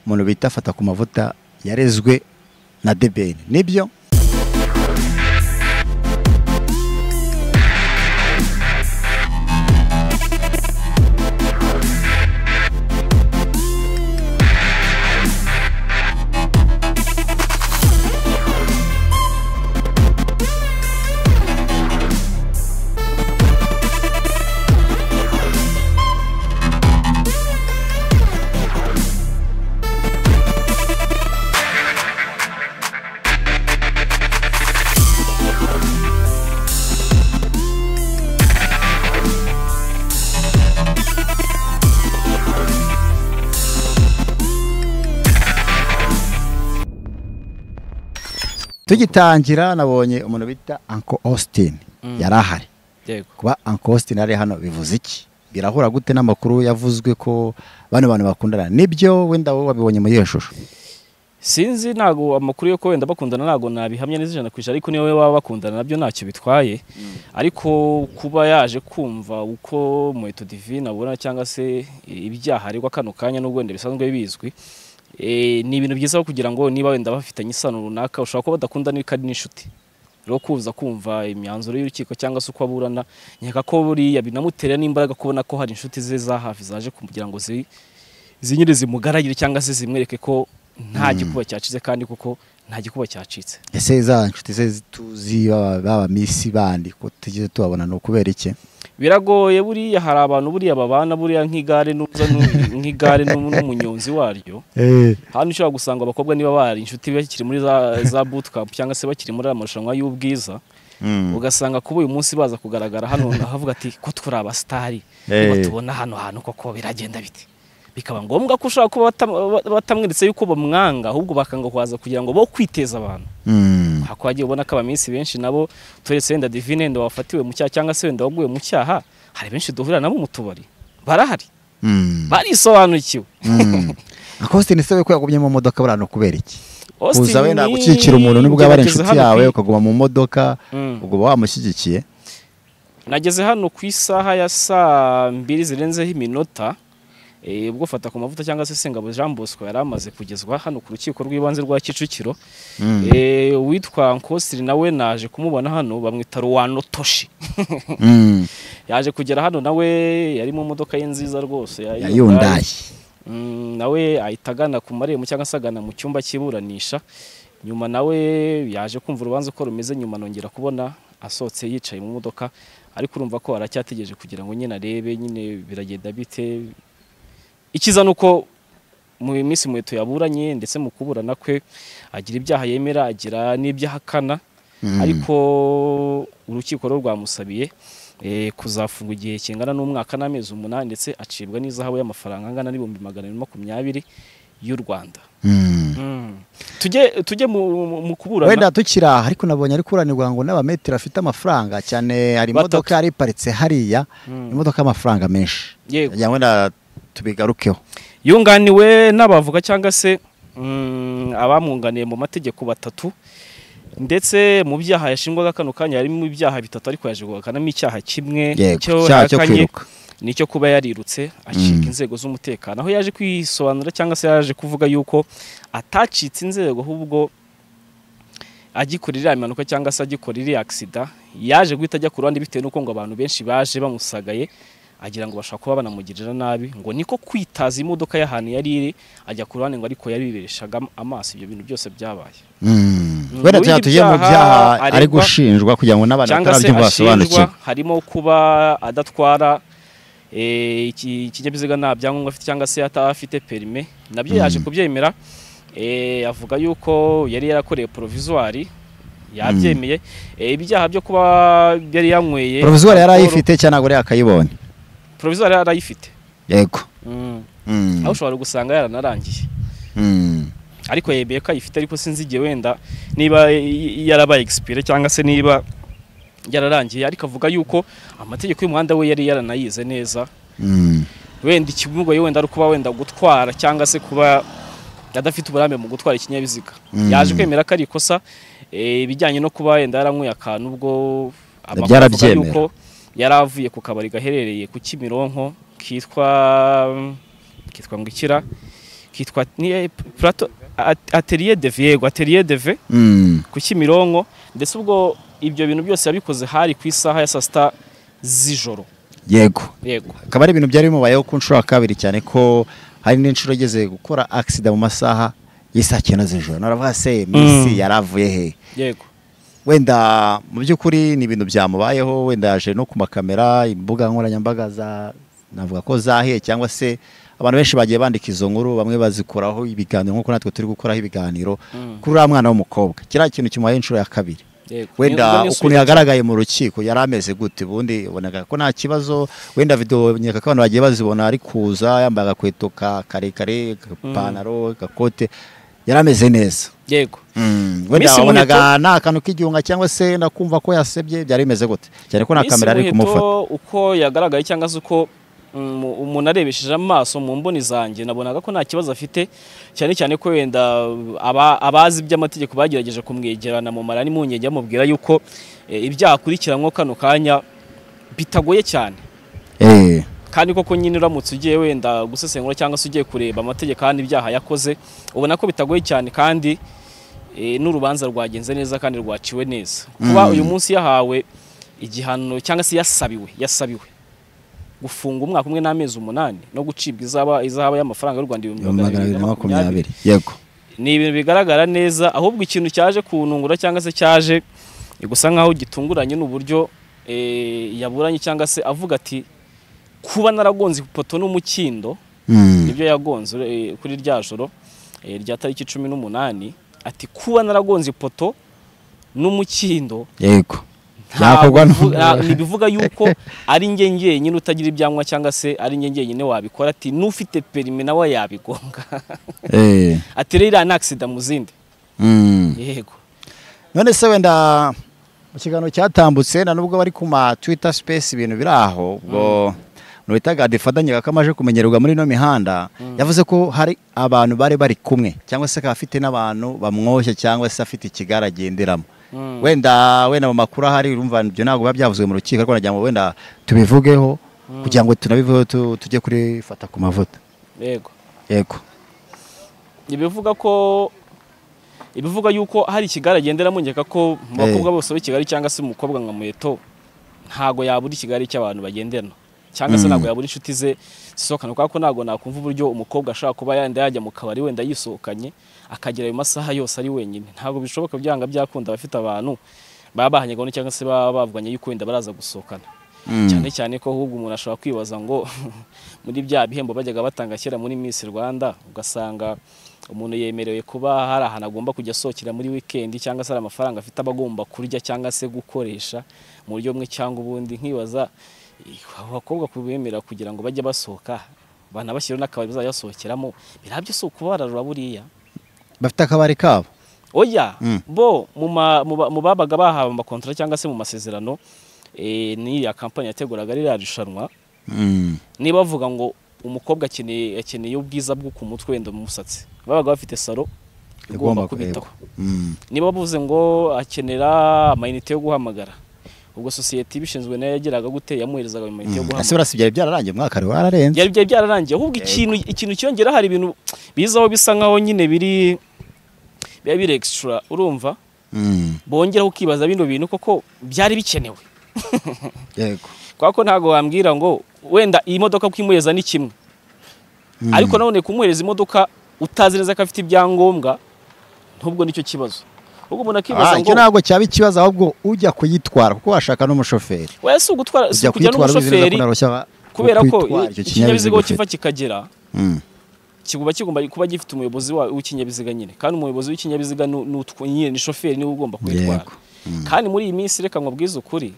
umuntu bita fata ku mavuta yarezwe na debeni nibyo tugitangira nabonye umuntu bita anko Austin yari ahari yego kuba anko Austin ari hano bivuze iki birahura gute n'amakuru yavuzwe ko bano bantu bakundana nibyo wenda wowe wabibonye muri iyo shusho sinzi ntago amakuru yo ko wenda bakundana ntago nabihamya neza ijana ku ijana ariko niyo baba bakundana nabyo ntacyo bitwaye ariko kuba yaje kumva uko muheto divine abona cyangwa se ibyaha aregwa kano kanya n'ubwo wenda bisanzwe bizwi eh, ni ibintu byiza kugira ngo niba wenda bafitanye isano runaka ushobora kuba badakunda n'iko ari n'inshuti rero kuza kumva imyanzuro y'urukiko cyangwa se uko aburana nkeka ko buriya binamutera n'imbaraga kubona ko hari inshuti ze za hafi zaje kugira ngo zi zinyire zimugaragire cyangwa se zimwereke ko nta gikuba cyacitse kandi kuko nta gikuba cyacitse ese za nshuti ze tuzi baba- baba misi bandi ko tugize tubabona ni ukubera iki biragoye buriya hari abantu buriya babana buriya nk'igare n'uza n'u- nk'igare n'u- n'umunyonzi waryo hano ushobora gusanga abakobwa niba bari inshuti bakiri muri za, za bootcamp cyangwa se bakiri muri amarushanwa y'ubwiza ugasanga kuba uyu munsi baza kugaragara hano havuga ati ko turi abasitari niba Eh. tubona hano hantu koko biragenda bite bikaba ngombwa ko ushobora kuba batam- batamweretse yuko bamwanga ahubwo bakanga kuhaza kugira ngo bo kwiteza abantu Mm. hako wagiye ubona ko abaminsi benshi nabo turetse wenda divine wenda wafatiwe mu cyaha cyangwa se wenda waguye mu cyaha hari benshi duhurira nabo mu tubari barahari Mm. barisobanukiwe Mm. Uncle Austin ese we ko yagumye mu modoka buriya ni ukubera iki Austin kuza wenda ni- gukikira umuntu nibwo yaba ari gerageza inshuti hano ku- yawe ukaguma mu modoka Mm. ubwo uba wamushyigikiye nageze hano ku isaha ya saa mbiri zirenzeho iminota eh, ubwo fata ku mavuta cyangwa se sengabo jean bosco yari amaze kugezwa hano ku rukiko rw'ibanze rwa kicukiro Mm. Eh, uwitwa nkosiri nawe naje kumubona hano bamwita ruwano toshi Mm. yaje kugera hano nawe yari mu modoka ye nziza rwose ya ya Hyundai. yundayi Mm, nawe ahita agana ku marembo cyangwa se agana mu cyumba cy'iburanisha nyuma nawe yaje kumva urubanza uko rumeze nyuma nongera kubona asohotse yicaye mu modoka ariko urumva ko aracyategereje kugira ngo nyine arebe nyine biragenda bite ikiza ni uko mu minsi muheto yaburanye ndetse mu kuburana kwe agira ibyaha yemera agira n'ibyaha akana ariko urukiko rwo rwamusabiye eh, kuzafungwa igihe kingana n'umwaka n'amezi umunani ndetse acibwa n'izahabu y'amafaranga angana n'ibihumbi magana abiri makumyabiri y'u rwanda Mm. tujye tujye mu, mu- mu kuburana wenda tukiri aha ariko nabonye ari kuranirwa ngo n'abametero afite amafaranga cyane hari Batatu. imodoka yari iparitse hariya Mm. imodoka y'amafaranga menshi Yego. Ndagira ngo wenda tubigarukeho yunganiwe n'abavuga cyangwa se mm, abamwunganiye mu mategeko batatu ndetse mu byaha yashingwaga kano kanya harimo ibyaha bitatu ariko yaje guhakanamo icyaha kimwe Yego, icyo icyaha cyo yahakanye kwiruka. ni icyo kuba yarirutse acika inzego z'umutekano aho yaje kwisobanura cyangwa se yaje kuvuga yuko atacitse inzego ahubwo agikora iriya impanuka cyangwa se agikora iriya agisida yaje guhita ajya ku ruhande bitewe n'uko ngo abantu benshi baje bamusagaye agira ngo bashobora kuba banamugirira nabi ngo niko kwitaza imodoka y'ahantu yari iri ajya ku ruhande ngo ariko yabireshaga amaso ibyo bintu byose byabaye Mm. wenda Muri tugira tujye mu ibyaha byaha ari aregwa- gushinjwa kugira ngo n'abantu cyangwa se batarabyumva ashinjwa basobanukirwe harimo kuba adatwara eh, iki- ikinyabiziga nta byangombwa afite cyangwa se ataba afite perime nabyo yaje kubyemera eh, avuga yuko yari yarakoreye porovizuwari yabyemeye Eh, ibyaha byo kuba yari yanyweye provizwari yari alcohol- ayifite cyangwa ntabwo yari akayibonye provisoire yari arayifite yego Mm. Mm. aho ushobora gusanga yaranarangiye Mm. ariko yemeye ko ayifite ariko sinzi igihe wenda niba y- yarabaye egisipire cyangwa se niba yararangiye ariko avuga yuko amategeko y'umuhanda we yari yaranayize neza Mm. wenda ikimugoye wenda ari ukuba wenda gutwara cyangwa se kuba adafite uburambe mu gutwara ikinyabiziga Mm. yaje kwemera ko ari ikosa eh, ibijyanye no kuba wenda yaranyweye akantu ubwo amakuru avuga Byarabyemera. yuko yari avuye ku kabari gaherereye ku Kimironko kitwa kitwa ngo ikira kitwa ni plato atelier de viego atelier de v Mm. ku Kimironko ndetse ubwo ibyo bintu byose yabikoze hari ku isaha ya saa sita z'ijoro yego yego akaba ari ibintu byari bimubayeho ku nshuro ya kabiri cyane ko hari n'inshuro ageze gukora agisida mu masaha y'isaa cyenda z'ijoro naravuga se minsi yari avuye he yego wenda mu by'ukuri ni ibintu byamubayeho wenda yaje no ku makamera imbuga nkoranyambaga za navuga ko zahiye cyangwa se abantu benshi bagiye bandika izo nkuru bamwe bazikuraho ibiganiro nk'uko natwe turi gukoraho ibiganiro Mm. kuri uriya mwana w'umukobwa kiriya kintu kimubayeho inshuro ya kabiri yego wenda Ni- ni- ukuntu yagaragaye mu rukiko yari ameze gute ubundi ubonaga ko nta kibazo wenda videwo nyereka ko abantu bagiye bazibona ari kuza yambaye agakweto ka karekare agapantaro agakote yari ameze neza yego wenda Miss wabonaga nta kantu k'igihunga cyangwa se nakumva ko yasebye byari bimeze gute cyane ko nta Miss kamera ari Muheto kumufata uko yagaragaye cyangwa se uko mm, umuntu arebesheje amaso mu mboni zanjye nabonaga ko nta kibazo afite cyane cyane ko wenda aba- abazi iby'amategeko bagerageje kumwegerana mu mara n'impungenge bamubwira yuko eh, ibyaha akurikiranwa kano kanya bitagoye cyane Eh, kandi koko nyine uramutse ugiye wenda gusesengura cyangwa se ugiye kureba amategeko ahana ibyaha yakoze ubona ko bitagoye cyane kandi e, n'urubanza rwagenze neza kandi rwaciwe neza kuba uyu munsi yahawe igihano cyangwa se yasabiwe yasabiwe gufunga umwaka umwe n'amezi umunani no gucibwa izaba izaba y'amafaranga y'u Rwanda ibihumbi magana abiri na makumyabiri yego ni ibintu bigaragara neza ahubwo ikintu cyaje kunungura cyangwa se cyaje gusa nkaho gitunguranye n'uburyo eh, yaburanye cyangwa se avuga ati kuba naragonze ipoto n'umukindo Mm. nibyo yagonze eh, kuri rya joro eh, rya tariki cumi n'umunani ati kuba naragonze ipoto n'umukindo yego ntabwo Byakorwa bivu- n'umuntu. nta- ntibivuga yuko ari njye njyenyine utagira ibyanywa cyangwa se ari njye njyenyine wabikora ati n'ufite perimi nawe yabigonga Eh, ati rero iriya ni agisida mu zindi mm. yego none se wenda mu kiganiro cyatambutse na nubwo bari ku ma twitter space ibintu biri aho ubwo umuntu witaga defatanye kaka amaje kumenyerwa muri ino mihanda yavuze ko hari abantu bari bari kumwe cyangwa se akaba afite n'abantu bamwoshya cyangwa se afite ikigare agenderamo Mm. wenda wenda mu makuru ahari urumva ibyo ntabwo biba byavuze mu rukiko ariko nagira ngo wenda tubivugeho kugira ngo tunabivugeho tu- tujye kurifata ku mavuta yego yego ibivuga ko ibivuga yuko hari ikigare agenderamo ngeka ko Eh. mu bakobwa bose b'i kigali cyangwa se umukobwa nka muheto ntago yabura ikigare cy'abantu bagenderana cyangwa Mm. se ntabwo yabura inshuti ze zisohokana kuko ntabwo nakumva uburyo umukobwa ashobora kuba yenda yajya mu kabari wenda yisohokanye akagera ayo masaha yose ari wenyine ntabwo bishoboka byanga byakunda abafite abantu baba bahanye gahunda cyangwa se baba bavuganye yuko wenda baraza gusohokana cyane cyane ko ahubwo umuntu ashobora kwibaza ngo muri bya bihembo bajyaga batanga kera muri Miss Rwanda ugasanga umuntu yemerewe kuba hari ahantu agomba kujya asohokera muri weekend cyangwa se hari amafaranga afite aba agomba kurya cyangwa se gukoresha mu buryo bumwe cyangwa ubundi nkibaza eh, abo bakobwa kubemerera kugira ngo bajye basohoka banabashyiriho n'akabari bazajya basohokeramo birabyo si ukubararura buriya bafite akabari kabo oya Mm. bo mu ma- mu ba- mu babaga bahawe amakontra cyangwa se mu masezerano eh, n'iriya kampani yateguraga ririya rushanwa Mm. niba bavuga ngo umukobwa akeneye akeneye ubwiza bwo ku mutwe wenda mu musatsi babaga bafite salo igomba kubitaho Mm. niba bavuze ngo akenera amayinite yo guhamagara ubwo sosiyete ibishinzwe nayo yageraga gute yamuherezaga ese amayinite yo guhamagara burasi byari byararangiye umwaka wari wararenze byari byari byararangiye ahubwo ikintu ikintu cyongera hari ibintu bizaho bisa nkaho nyine biri biba biri extra urumva Mm. bongeraho ukibaza bino bintu koko byari bikenewe yego kubera ko ntabwo wambwira ngo wenda iyi modoka kuyimuhereza ni kimwe Mm. ariko nanone kumuhereza imodoka utazi neza ko afite ibyangombwa ntubwo nicyo kibazo ubwo umuntu akibaza Ah, ngo icyo ntabwo cyaba ikibazo ahubwo ujya kuyitwara kuko washaka n'umushoferi we si ugutwara si ujya kujya kuyitwara uzi neza ko n'umushoferi narushya wa- kubera ko kwitwara icyo ikinyabiziga aho ufite. kiva kikagera Mm. kigomba kigomba kuba gifite umuyobozi wa- w'ikinyabiziga nyine kandi umuyobozi w'ikinyabiziga ni- ni utw- nyine ni shoferi niwe ugomba kubitwara Yego. kandi muri iyi minsi reka nkubwize ukuri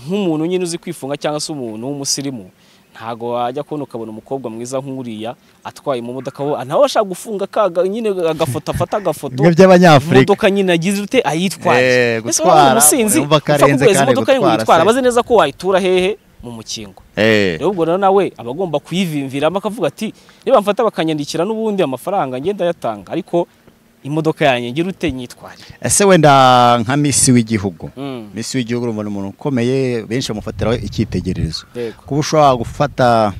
nk'umuntu nyine uzi kwifunga cyangwa se umuntu w'umusirimu ntago wajya kubona ukabona umukobwa mwiza nk'uriya atwaye mu modoka we nawe ashaka gufunga akaga nyine agafoto afata agafoto bimwe by'abanyafurika modoka nyine agize ute ayitwaje Eh, Ese wowe uri gutwara, umusinzi urumva ko upfa arenze kuguhereza kandi imodoka ye ngo gutwara uyitware se. abaze neza ko wayitura hehe mu mukingo Eh. rero ubwo rero nawe aba agomba kuyivimviramo akavuga ati niba mfata bakanyandikira n'ubundi amafaranga ngenda yatanga ariko imodoka yanjye ngira ute nyitware ese wenda nka misi w'igihugu Mm, misi w'igihugu urumva ni umuntu ukomeye benshi bamufatiraho icyitegererezo yego kuba ushobora gufata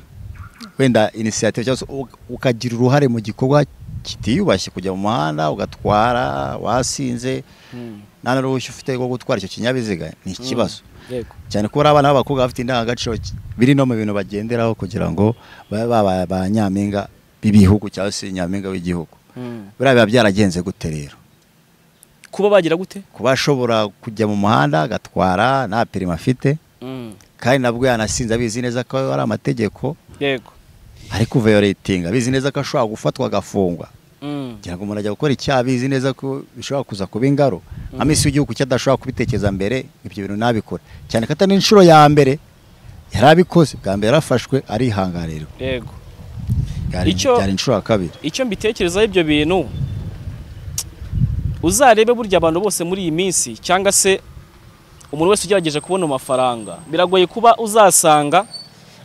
wenda inisiyative cyangwa se u- ukagira uruhare mu gikorwa kitiyubashye kujya mu muhanda ugatwara wasinze Mm. nta n'uruhushya ufite rwo gutwara icyo kinyabiziga ni ikibazo Yego. cyane ko hari abana b'abakobwa bafite indangagaciro ki- biri no mu bintu bagenderaho kugira ngo babe babaye ba nyampinga b'ibihugu cyangwa se nyampinga w'igihugu Mm. buriya biba byaragenze gute rero Kuba bagira gute? kuba ashobora kujya mu muhanda agatwara nta perima afite Mm. kandi nabwo yanasinze abizi neza ko ari amategeko Yego. ariko veyoretinga abizi neza ko ashobora gufatwa agafungwa Mm. kugira ngo umuntu ajya gukora icyaha abizi neza ko bishobora kuza kuba ingaro nka minsi y'igihugu cyo adashobora kubitekereza mbere ibyo bintu ntabikora cyane ko atari inshuro ya mbere yari abikoze bwa mbere yarafashwe arihangarirwa Yego. byari Icyo- byari inshuro ya kabiri icyo mbitekerezaho ibyo bintu uzarebe burya abantu bose muri iyi minsi cyangwa se umuntu wese ugerageje kubona amafaranga biragoye kuba uzasanga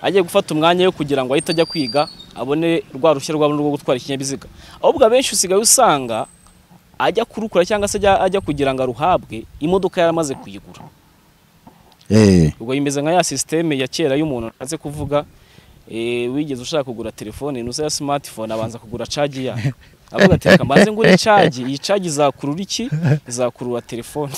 agiye gufata umwanya wo kugira ngo ahite ajya kwiga abone rwa ruhushya rwa burundu rwo gutwara ikinyabiziga ahubwo abenshi usigaye usanga ajya kurukura cyangwa se ajya, ajya kugira ngo aruhabwe imodoka yaramaze kuyigura eee ubwo bimeze nka ya sisiteme ya kera y'umuntu aze kuvuga eh, wigeze ushaka kugura telefone nusa ya smartphone abanza kugura caji yayo avuga ati reka mbanze ngure caji iyi caji izakurura iki izakurura telefone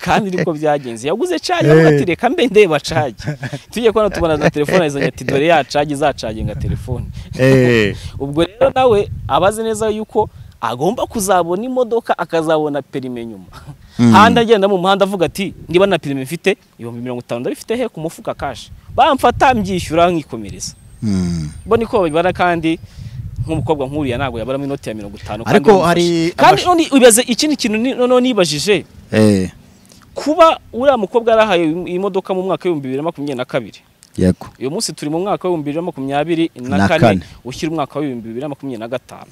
kandi niko byagenze yaguze caji avuga ati reka mbe ndeba caji tujye kubona tubona na telefone azanye ati dore ya caji zacaginga telefone eee ubwo rero nawe aba azi neza yuko agomba kuzabona imodoka akazabona perime nyuma Mm. handi agenda mu muhanda avuga ati niba na perime mfite ibihumbi mirongo itanu ndabifite he ku mufuka kashi bamfata mbyishyura nkikomereza bo niko babibara kandi nk'umukobwa nk'uriya ntabwo yabaramo inoti ya mirongo itanu kandi Ariko yamufashe. hari kandi amash- none ibaze ikindi kintu ni- noneho nibajije eee kuba uriya mukobwa yarahaye imodoka mu mwaka w'ibihumbi bibiri na makumyabiri na kabiri yego uyu munsi turi mu mwaka w'ibihumbi bibiri na makumyabiri Na na kane. kane ushyira umwaka w'ibihumbi bibiri na makumyabiri na gatanu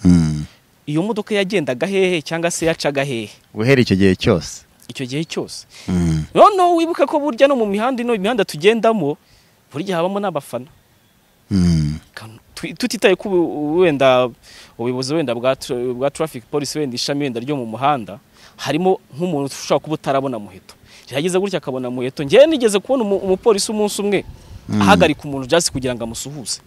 iyo modoka yagendaga hehe cyangwa se yacaga hehe guhera icyo gihe cyose icyo gihe cyose noneho wibuka ko burya no mu mihanda ino imihanda tugendamo buri gihe habamo n'abafana Kan- tu- tutitaye ko ubu- wenda ubuyobozi wenda bwa tra- bwa traffic police wenda ishami wenda ryo mu muhanda harimo nk'umuntu ushobora kuba utarabona muheto yageze gutya akabona muheto njyewe nigeze kubona umu- umupolisi umunsi umwe ahagarika umuntu just kugira ngo amusuhuze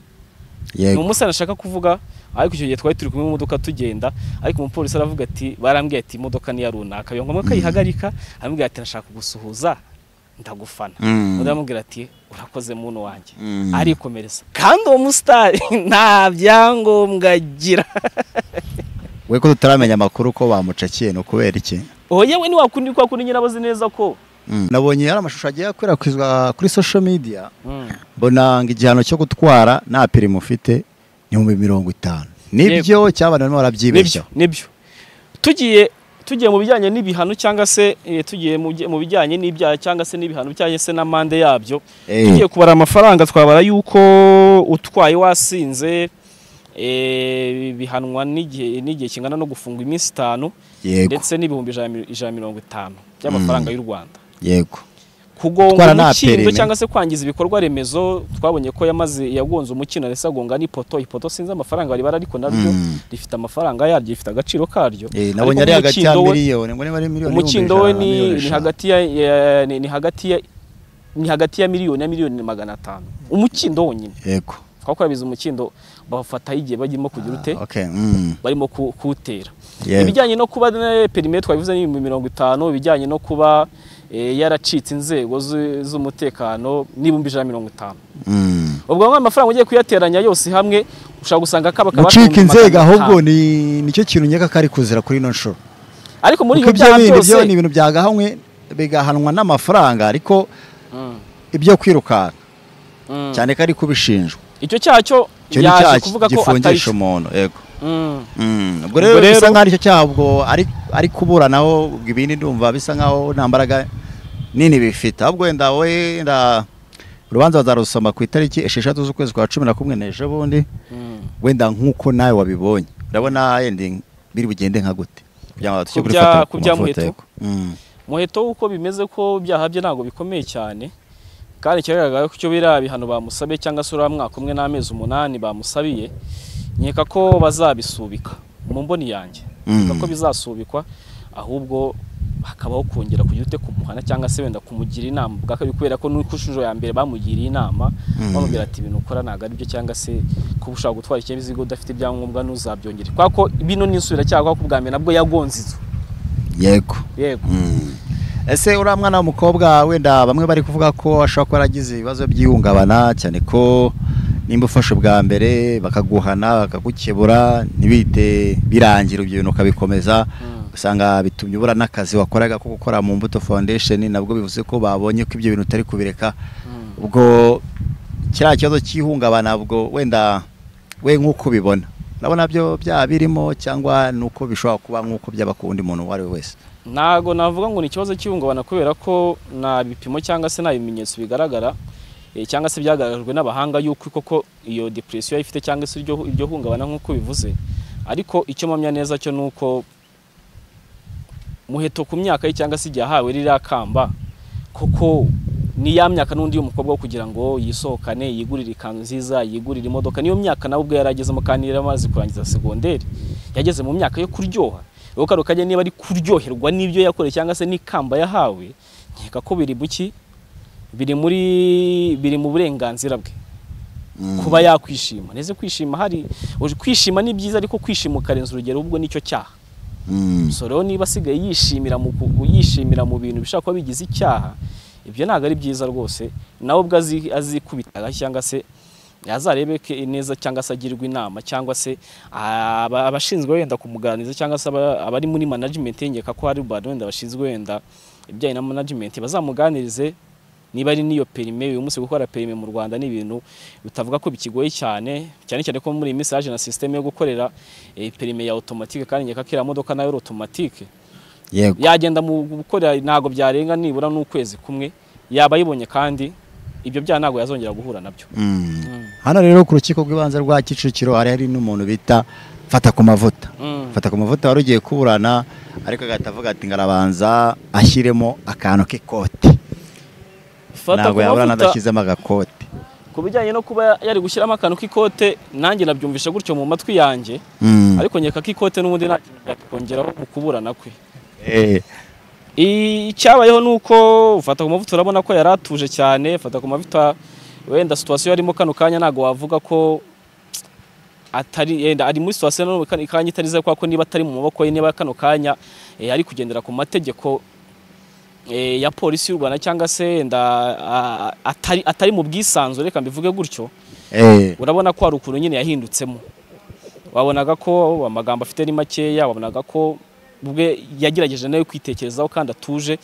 ni yego umusore ashaka kuvuga ariko icyo gihe twari turi kumwe mu modoka tugenda ariko umupolisi aravuga ati barambwiye ati imodoka niya runaka biba ngombwa ko ayihagarika arambwira ati ndashaka kugusuhuza ndagufana Mm. undi aramubwira ati urakoze muntu wanjye Mm. arikomereza kandi uwo musitari nta byangombwa agira we ko tutaramenya amakuru ko bamucakiye ni ukubera iki oye we ntiwakundi kwa kundi nyine abazi neza ko nabonye hari amashusho agiye akwirakwizwa kuri social media Mm. mbona ngo igihano cyo gutwara nta perimi ufite ni ibihumbi mirongo itanu nibyo cyangwa abantu barimo nibyo barabyibeshya nibyo tugiye tugiye mu bijyanye n'ibihano cyangwa se eh, tugiye mu bye- mu bijyanye n'ibyaha cyangwa se n'ibihano cyangwa se n'amande yabyo Eh. tugiye kubara amafaranga twabara yuko utwaye wasinze eh, bihanwa n'igihe n'igihe kingana no gufungwa iminsi itanu yego ndetse n'ibihumbi ijana na mi- ijana na mirongo itanu by'amafaranga y'u Rwanda yego Gutwara kugonga nta umukindo perime. cyangwa se kwangiza ibikorwa remezo twabonye ko yamaze yagonze umukindo ndetse agonga n'ipoto ipoto sinzi amafaranga bari bara ariko naryo Mm. rifite amafaranga yaryo rifite agaciro karyo Eh, nabonye ari Ariko hagati ya umukindo we- miliyoni ngo niba ari miliyoni umukindo we n'ibihumbi ijana na ni miliyoni ni eshanu. hagati ya- ya ni- ni hagati ya ni hagati ya miliyoni na miliyoni magana atanu umukindo wonyine yego twakora biza umukindo bafataho igihe bagirimo kugira ute Ah, okay, mm, barimo ku- kuwutera Yego. ibijyanye no kuba eh, perime twabivuze n'ibihumbi mirongo itanu ibijyanye no kuba eh, yaracitse inzego zu- z'umutekano n'ibihumbi ijana na mirongo itanu mm. ubwo ngo amafaranga ugiye kuyateranya yose hamwe ushobora gusanga kaba kabashwe gucika mu magana inzego ahubwo atanu. ni nicyo kintu nyaka kari kuzira kuri ino nshuro ariko muri kuko ibyo ibyo byaha bindi byo ni byose ibintu byagahanwe bigahanwa n'amafaranga ariko Mm, ibyo kwirukanka mm. cyane ko ari kubishinjwa icyo cyaha cyo icyo ni yaje icyaha kuvuga ko atari gifungisha umuntu yego Mm, Mm, ubwo Ubwo rero rero- bisa nkaho aricyo cyaha ubwo ari ari kuburanaho ubwo ibindi ndumva bisa nkaho nta mbaraga nini bifite ahubwo wenda wenda urubanza bazarusoma ku itariki esheshatu z'ukwezi kwa cumi na kumwe n'ejo bundi mm. wenda nk'uko nawe wabibonye urabona yenda biri bugende nka gute kugira ngo tujye Ku kuri bya- foto- ku ku bya mafoto, Muheto? yego. Mm, muheto uko bimeze ko ibyaha bye ntabwo bikomeye cyane kandi ikigaragara ko icyo biriya bihano bamusabiye cyangwa se uriya mwaka umwe n'amezi umunani bamusabiye nkeka ko bazabisubika mu mboni yanjye Mm. nkeka ko bizasubikwa ahubwo hakabaho kongera kujya ute kumuhana cyangwa se wenda kumugira inama ubwakabiri kubera ko nuko inshuro ya mbere bamugiriye inama bamubwira ati ibintu ukora ntabwo ari byo cyangwa se kuba ushaka gutwara ikinyabiziga udafite ibyangombwa ntuzabyongere kubera ko bino ni insubiracyaha kuko bwa mbere nabwo yagonze inzu yego yego ese uriya mwana w'umukobwa wenda bamwe bari kuvuga ko ashobora kuba yaragize ibibazo by'ihungabana cyane ko nimba ufashe ubwa mbere bakaguhana bakagukebura ntibite birangira ibyo bintu ukabikomeza usanga bitumye ubura n'akazi wakoraga ko gukora mu mbuto foundation nabwo bivuze ko babonye ko ibyo bintu utari kubireka ubwo kiriya kibazo cy'ihungabana ubwo wenda we nk'uko ubibona urabona byo byaba birimo cyangwa ni uko bishobora kuba nk'uko byaba ku wundi muntu uwo ari we wese ntago navuga ngo ni ikibazo cy'ihungabana kubera ko nta bipimo cyangwa se nta bimenyetso bigaragara eh, cyangwa se byagaragajwe n'abahanga yuko koko iyo depression ifite cyangwa se iryo iryo hungabana nk'uko bivuze ariko icyo mpamya neza cyo nuko muheto ku myaka ye cyangwa se igihe ahawe ririya kamba koko ni ya myaka n'undi y'umukobwa wo kugira ngo yisohokane yigurire ikanzu nziza yigurire imodoka niyo myaka nawe ubwo yari agezemo kandi yari amaze kurangiza segonderi yageze mu myaka yo kuryoha rero kano kajya niba ari kuryoherwa n'ibyo yakoreye cyangwa se n'ikamba yahawe nkeka ko biri buki biri muri biri mu burenganzira bwe kuba yakwishima neze kwishima hari uje- kwishima ni byiza ariko kwishima ukarenza urugero ubwo nicyo cyaha so rero niba asigaye yishimira mu ku- yishimira mu bintu bishobora kuba bigize icyaha ibyo ntabwo ari byiza rwose nawe ubwo azi- azikubitaga cyangwa se azarebeke neza cyangwa se agirwe inama cyangwa se aba- abashinzwe wenda kumuganiriza cyangwa se aba- abari muri management ye, nkeka ko hari abantu wenda bashinzwe wenda ibijyanye na management bazamuganirize niba ari n'iyo perime uyu munsi gukora perime mu Rwanda ni ibintu bitavuga ko bikigoye cyane cyane cyane ko muri iyi minsi haje na system yo gukorera eh, perime ya automatique kandi nkeka ko iriya modoka nayo ari automatique yego yagenda mu gukora ntago byarenga nibura n'ukwezi kumwe yaba ayibonye kandi ibyo byaha ntago yazongera guhura nabyo hano rero ku rukiko rw'ibanze rwa kicukiro hari hari n'umuntu bita fata ku mavuta Mm. fata ku mavuta wari ugiye kuburana ariko agahita avuga ati ngarabanza ashyiremo akantu k'ikote Fata ntabwo ku yaburana mavuta adashyizemo agakote ku bijyanye no kuba yari gushyiramo akantu k'ikote nanjye nabyumvishe gutyo mu matwi yanjye Mm. ariko nkeka ko ikote n'ubundi nta kintu byakongeraho mu kuburana kwe Eh, icyabayeho ni uko fata ku mavuta urabona ko yari atuje cyane fata ku mavuta wenda situwasiyo yarimo kano kanya ntabwo wavuga ko atari yenda ari muri situwasiyo none kano kanya itari iza kubera ko niba atari mu maboko ye niba kano kanya eh, ari kugendera ku mategeko eh, ya polisi y'u Rwanda cyangwa se yenda a- a- atari atari mu bwisanzure reka mbivuge gutyo eh, urabona ko hari ukuntu nyine yahindutsemo wabonaga ko amagambo afite ari makeya wabonaga ko ubwe yagerageje nawe kwitekerezaho kandi atuje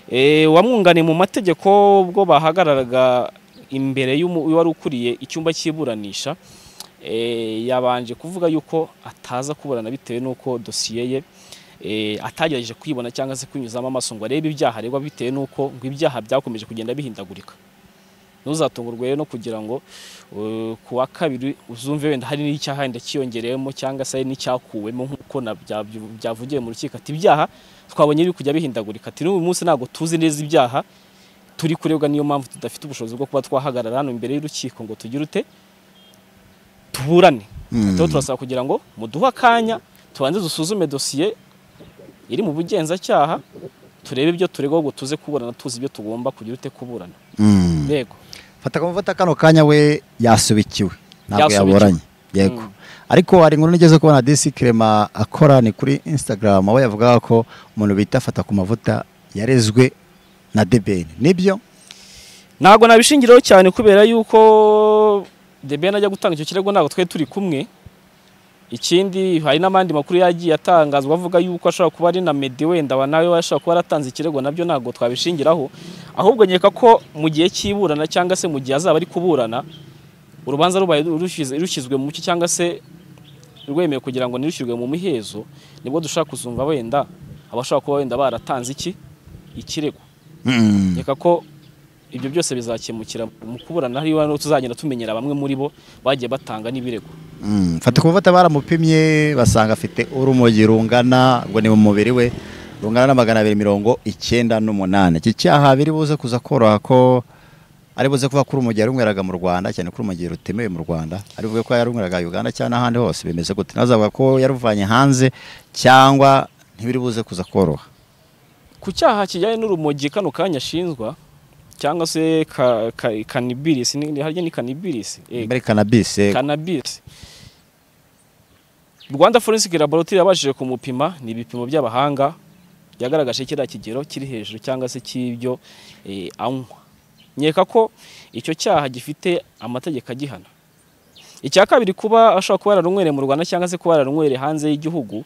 Eh, wamwunganiye mu mategeko ubwo bahagararaga imbere y'umu- y'uwari ukuriye icyumba cy'iburanisha eh, yabanje kuvuga yuko ataza kuburana bitewe n'uko dosiye ye eh, atagerageje kuyibona cyangwa se kuyinyuzamo amaso ngo arebe ibyaha aregwa bitewe n'uko ngo ibyaha byakomeje kugenda bihindagurika ntuzatungurwe rero no kugira ngo uh, ku wa kabiri uzumve wenda hari n'icyaha wenda kiyongereyemo cyangwa se hari n'icyakuwemo nk'uko na- bya- byavugiwe mu rukiko ati ibyaha twabonye biri kujya bihindagurika ati n'uyu munsi ntabwo tuzi neza ibyaha turi kurebwa niyo mpamvu tudafite ubushobozi bwo kuba twahagarara hano imbere y'urukiko ngo tugire ute tuburane Mm. rero turasaba kugira ngo muduhe akanya tubanze dusuzume dosiye iri mu bugenzacyaha turebe ibyo turegwa ngo tuze kuburana tuzi ibyo tugomba kugira ute kuburana mm. yego fata ku mavuta kano kanya we yasubikiwe ntabwo Yasubikiwe. yaburanye yego Mm. ariko hari inkuru nigeze kubona disi kirema akora ni kuri instagram aho yavugaga ko umuntu bita fata ku mavuta yarezwe na debeni nibyo ntabwo nabishingiraho cyane kubera yuko debeni ajya gutanga icyo kirego ntabwo twari turi kumwe ikindi hari n'abandi makuru yagiye atangazwa avuga yuko ashobora kuba ari na medi wenda wa nawe ashobora kuba yaratanze ikirego nabyo ntabwo twabishingiraho ahubwo nkeka ko mu gihe cy'iburana cyangwa se mu gihe azaba ari kuburana urubanza rubaye rushyize- rushyizwe mu cyo cyangwa se rwemewe kugira ngo nirushyirwe mu mihezo nibwo dushobora kuzumva wenda abashobora kuba wenda baratanze iki ikirego Mm. nkeka ko ibyo byose bizakemukira mu kuburana hariya no tuzagenda tumenyera bamwe muri bo bagiye batanga n'ibirego Mm, fata ku mavuta baramupimye basanga afite urumogi rungana ubwo ni mu mubiri we rungana na magana abiri mirongo icyenda n'umunani iki cyaha biri buze kuza koroha ko ari buze kuba ko urumogi yarunyweraga mu rwanda cyane ko urumogi rutemewe mu rwanda ari buvuge ko yarunyweraga uganda cyangwa n'ahandi hose bimeze gute ntazavuga ko yaruvanye hanze cyangwa ntibiri buze kuza koroha ku cyaha kijyanye n'urumogi kano kanya ashinjwa cyangwa se ka- ka- kanibirisi ni- harya ni kanibirisi Eh, muri cannabis eh, cannabis Rwanda Forensic Laboratory yabashije kumupima ni ibipimo by'abahanga yagaragaje kiriya kigero kiri hejuru cyangwa se cy'ibyo eh, anywa nkeka ko icyo cyaha gifite amategeko agihana icya kabiri kuba ashobora kuba yararunywereye mu Rwanda cyangwa se kuba yararunywereye hanze y'igihugu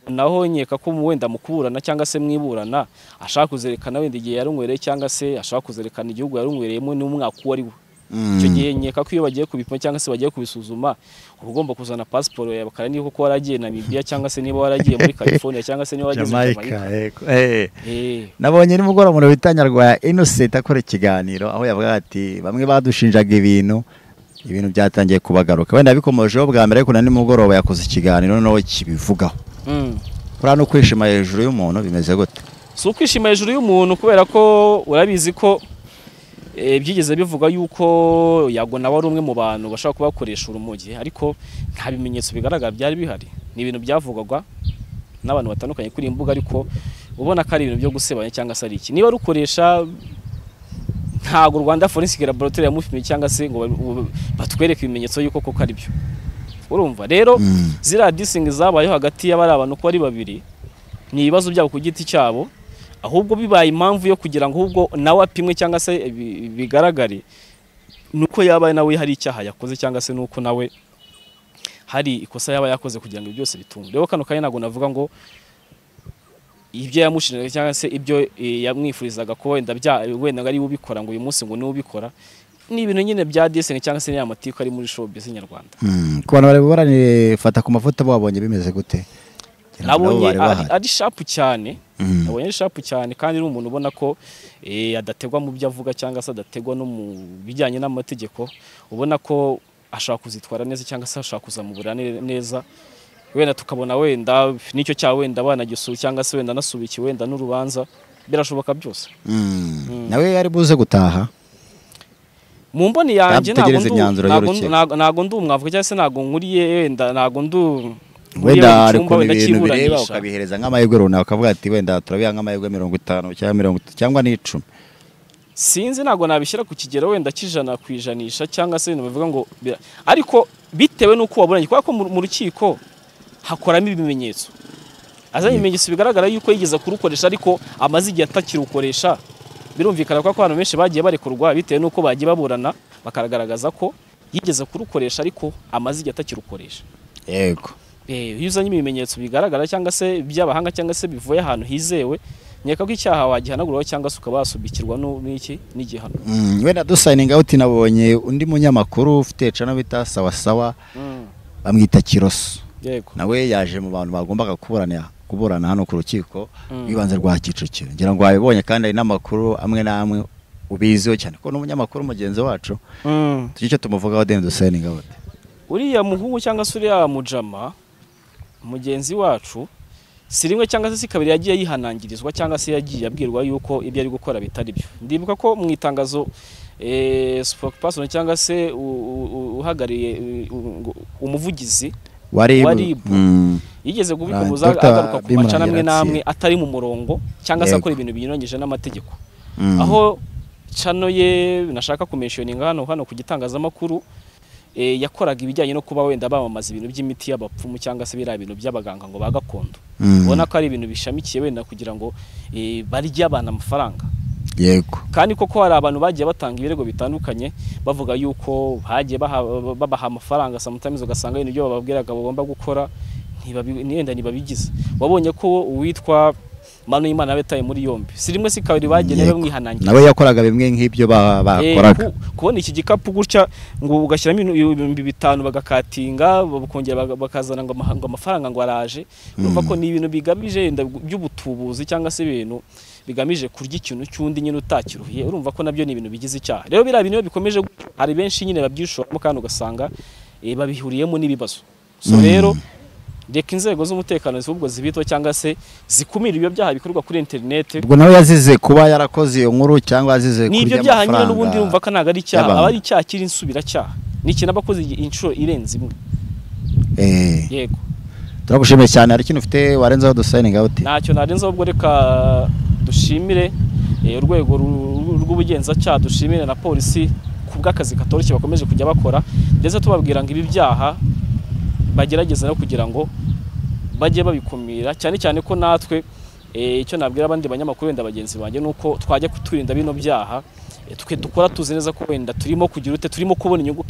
naho nkeka ko wenda mu kuburana cyangwa se mwiburana ashaka kuzerekana wenda igihe yarunywereye cyangwa se ashaka kuzerekana igihugu yarunywereyemo n'umwaka uwo ari we mm, icyo gihe nkeka ko iyo bagiye kubipima cyangwa se bagiye kubisuzuma uba ugomba kuzana pasiporo yawe bakareba niba koko waragiye Namibia cyangwa se niba waragiye muri California cyangwa se niba waragiye muri Jamaica Jamaica eh, eh. Eh, nabonye nimugoroba umuntu bita Nyarwaya Innocent akora ikiganiro aho yavuga ati bamwe badushinjaga ibintu ibintu byatangiye kubagaruka wenda bikomojeho bwa mbere ariko na nimugoroba yakoze ikiganiro noneho kibivugaho mm. kuriya no kwishima hejuru y'umuntu bimeze gute si ukwishima hejuru y'umuntu kubera ko urabizi ko eh, byigeze bivuga yuko yago nawe ari umwe mu bantu bashobora kuba bakoresha urumogi ariko nta bimenyetso bigaragara byari bihari ni ibintu byavugwaga n'abantu batandukanye kuri iyi mbuga ariko ubona ko ari ibintu byo gusebanya cyangwa se ari iki niba rukoresha ntabwo rwanda forensic laboratory yamupimye cyangwa se ngo ba- ba- batwereke ibimenyetso y'uko koko ari byo urumva rero Mm. ziriya disingi zabayeho hagati y'abari abantu ko ari babiri ni ibibazo byabo ku giti cyabo ahubwo bibaye impamvu yo kugira ngo ahubwo nawe apimwe cyangwa se bi- bigaragare nuko yaba nawe hari icyaha yakoze cyangwa se nuko nawe hari ikosa yaba yakoze kugira ngo ibyo byose bitunge rero kano kanya ntabwo navuga ngo ibyo yamushinjaga cyangwa se ibyo eh, yamwifurizaga ko wenda bya wenda ngo ari we ubikora ngo uyu munsi ngo niwe ubikora ni ibintu nyine bya desingi cyangwa se ya matiku ari muri showbiz nyarwanda Mm, ku bantu bari baranire fata ku mafoto babonye bimeze gute Ngira ngo nabo nabonye bari ari- bahari. ari shapu cyane Mm. nabonye ari shapu cyane kandi ni umuntu ubona ko eh, adategwa mu byo avuga cyangwa se adategwa no mu bijyanye n'amategeko ubona ko ashaka kuzitwara neza cyangwa se ashaka kuzamubura ne- neza wenda tukabona wenda n'icyo cyaha wenda banagisura cyangwa se wenda anasubikiye wenda n'urubanza birashoboka byose Mm. nawe yari buze gutaha mu mboni yanjye ntago Nategereza ndu- imyanzuro ntago y'urukiko. ndu- ntago- ntago ndi umwavuga cyangwa se ntago nkuriye wenda ntago ndu nkuriye mu wenda hari cyumba, ukuntu wenda ibintu bireba cyiburanisha. ukabihereza nk'amahirwe runaka ukavuga ati wenda turabiha nk'amahirwe mirongo itanu cyangwa mirongo itatu cyangwa n'icumi sinzi ntabwo nabishyira ku kigero wenda cy'ijana ku ijanisha cyangwa se ibintu bavuga ngo bira- ariko bitewe n'uko waburanye kubera ko mu mu rukiko hakoramo ibimenyetso azanye ibimenyetso bigaragara yuko yigeze kurukoresha ariko amaze igihe atakirukoresha birumvikana ko abantu benshi bagiye barekurwa bitewe n'uko bagiye baburana bakagaragaza ko yigeze kurukoresha ariko amaze igihe atakirukoresha yego Eh, iyo uzanye ibimenyetso bigaragara cyangwa se by'abahanga cyangwa se bivuye ahantu hizewe nkeka ko icyaha wagihanaguraho cyangwa se ukaba wasubikirwa n'u- n'iki n'igihano Mm, wenda dusayininga uti nabonye undi munyamakuru ufite cano bita sawasawa bamwita kiroso yego nawe yaje mu bantu bagombaga kuburana kuburana hano ku rukiko Mm. rw'ibanze rwa kicukiro ngira ngo wabibonye kandi hari n'amakuru amwe n'amwe ubiziho cyane ko n'umunyamakuru mugenzi wacu tugira icyo tumuvugaho deni dusayininga uti uriya muhungu cyangwa se uriya mujama mugenzi wacu si rimwe cyangwa se si kabiri yagiye yihanangirizwa cyangwa se yagiye abwirwa yuko ibyo ari gukora bitari byo ndibuka ko mu itangazo eh, spokesperson cyangwa se u- u- u- uhagarariye u- u- umuvugizi waribu Waribu. Mm. yigeze kubikubuza Dr. agaruka ku macana amwe Bimurangira n'amwe atari mu murongo cyangwa se Yego. akora ibintu binyuranyije n'amategeko Mm. aho cano ye nashaka kumensioninga hano hano ku gitangazamakuru eh, yakoraga ibijyanye no kuba wenda bamamaza ibintu by'imiti y'abapfumu cyangwa se biriya bintu by'abaganga ngo ba gakondo Mm. ubona ko ari ibintu bishamikiye wenda kugira ngo eh, barye abantu amafaranga yego kandi koko hari abantu bagiye batanga ibirego bitandukanye bavuga yuko hagiye baha- babaha amafaranga sometimes ugasanga ibintu byo bababwiraga bagomba gukora ntibabi- ntiyenda ntibabigize wabonye ko uwitwa manu y'imana yabitaye muri yombi si rimwe si kabiri bagenewe Yego. bamwihanangira nawe yakoraga bimwe nk'ibyo ba- Eh, bakoraga ku- kubona iki gikapu gutya ngo ugashyiramo ibintu- ibihumbi bitanu bagakatinga bakongera baga- bakazana ngo amaha- ngo amafaranga ngo araje urumva ko ni ibintu bigamije yenda by'ubutubuzi cyangwa se ibintu bigamije kurya ikintu cy'undi nyine utakiruhiye urumva ko nabyo ni ibintu bigize icyaha rero biriya bintu iyo bikomeje gutya, hari benshi nyine babyishoramo kandi ugasanga eh, babihuriyemo n'ibibazo so rero reka inzego z'umutekano zihubwo zibitwa cyangwa se zikumira ibyo byaha bikorwa kuri interinete ubwo nawe yazize kuba yarakoze iyo nkuru cyangwa yazize ni ibyo kurya byaha nyine n'ubundi urumva amafaranga ko ntabwo ari icyaha y'abantu. aba ari icyaha kiri insubiracyaha ni ikintu aba akoze inshuro irenze imwe Eh, yego turagushimiye cyane hari ikintu ufite warenzaho dusayininga uti ntacyo narenzaho ubwo reka dushimire eh, urwego ru- rw'ubugenzacyaha dushimire na polisi ku bw'akazi katoroshye bakomeje kujya bakora ndetse tubabwira ngo ibi byaha bagerageza no kugira ngo bajye babikumira cyane cyane ko natwe eh, icyo nabwira abandi banyamakuru wenda bagenzi banjye ni uko twajya kuturinda bino byaha eh, twe dukora tuzi neza ko wenda turimo kugira ute turimo kubona inyungu